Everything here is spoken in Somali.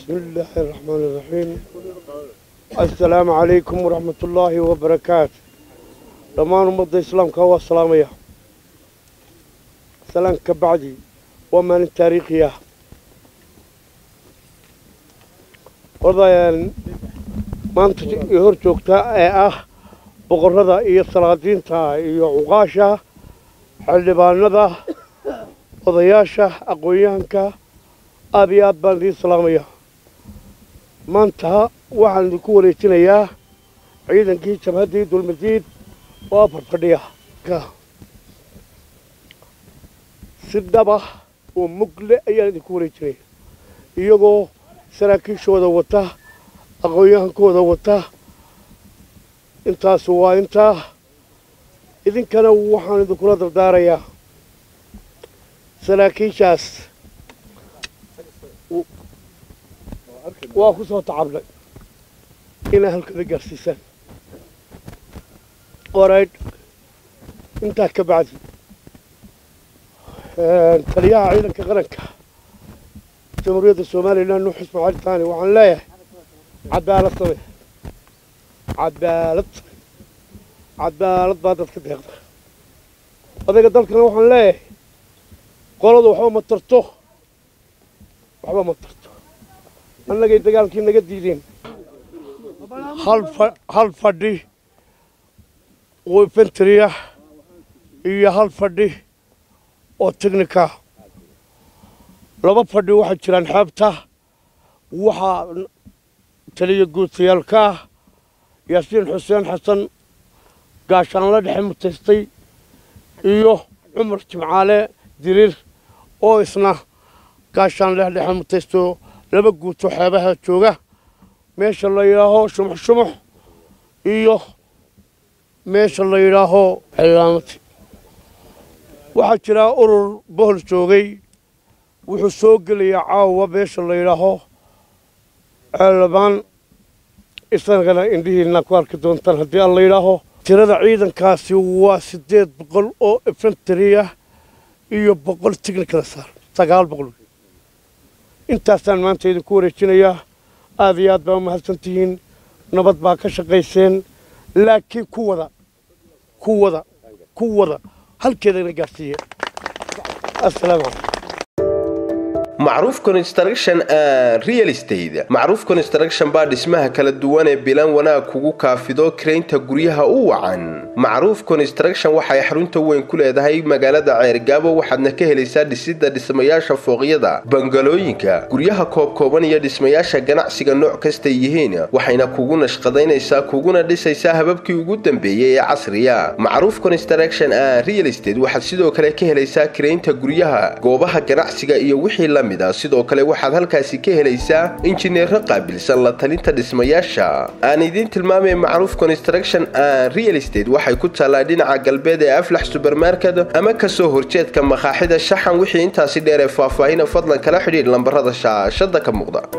بسم الله الرحمن الرحيم السلام عليكم ورحمة الله وبركاته dhammaan ummadda islaamka waa salaamaya salaanka bacdi waa maalin taariikhi ah odayan maanta i hor joogta ee ah boqorrada iyo salaadiinta iyo cuqaasha xildhibaanada odayaasha aqoon-yahanka aada iyo aad baan idiin salaamaya maanta waxaan idinku wareejinayaa ciidankii jabhaddii dulmadiid oo afar fadhiya si dhaba oo mugle ayaan idinku wareejinaya iyagoo saraakiishooda wata aqoon-yahankooda wata intaasu waa intaa idinkana waxaan idinkula dardaarayaa saraakiishaas waa ku soo tacabnay inaa halkada gaarsiisaan qoraydh intaa ka bacdi taliyaha ciidanka qaranka jamhuuriyadda somalilan nuux ismaaciil taani waxaan leeyahay cadaalad same cadaalad cadaalad baa dadka deeqda odayga dalkana waxaan leeyahay qoladu waxba ma tarto waxba ma tarto annagay dagaalkii naga diideen hal fadhi oo infentriya iyo hal fadhi oo technica laba fadhi waxaa jiraan xeebta waxaa taliya guutayaalka ah yaasiin xuseen xasan gaashaanla dhexe mutaystay iyo cumar jimcaale diriir oo isna gaashaanle dhexe mutaysto laba guuto xeebaha jooga meesha la yidhaaho shumux shumux iyo meesha la yidhaaho cilaamati waxaa jiraa urur bohol joogay wuxuu soo gelayaa caawa meesha la yidhaaho ceelabaan isagana indhihiina ku arki doontaan haddii aan la yidhaaho tirada ciidankaasi waa siddeed boqol oo infentriya iyo boqol technicala saar sagaal boqol intaasaan maanta idinku wareejinayaa aada iyo aad baa u mahadsan tihiin nabad baa ka shaqayseen laakiin ku wada ku wada ku wada halkeedana gaarsiiye assalaamu calaykum macruuf construction and real estate macruuf construction baa dhismaha kala duwan ee bilan wanaag kugu kaafido karaynta guryaha u wacan macruuf construction waxay xarunta weyn ku leedahay magaalada ceergaabo waxaadna ka helaysaa dhisidda dhismayaasha fooqyada bangalooyinka guryaha koobkooban iyo dhismayaasha ganacsiga nooc kastay yihiin waxayna kugu nashqadaynaysaa kuguna dhisaysaa hababkii ugu dambeeyey ee casriya macruuf construction and real estate waxaad sidoo kale ka helaysaa karaynta guryaha goobaha ganacsiga iyo wixii la sidoo kale waxaad halkaasi ka helaysaa injineero qaabilsan la talinta dhismayaasha aan idiin tilmaamay macruuf construction and real estate waxay ku taallaa dhinaca galbeed ee aflax subermarket ama kasoo horjeedka makaaxida shaxan wixii intaasi dheer ee faahfaahina fadlan kala xidhiidh lambarada shaashada ka muuqda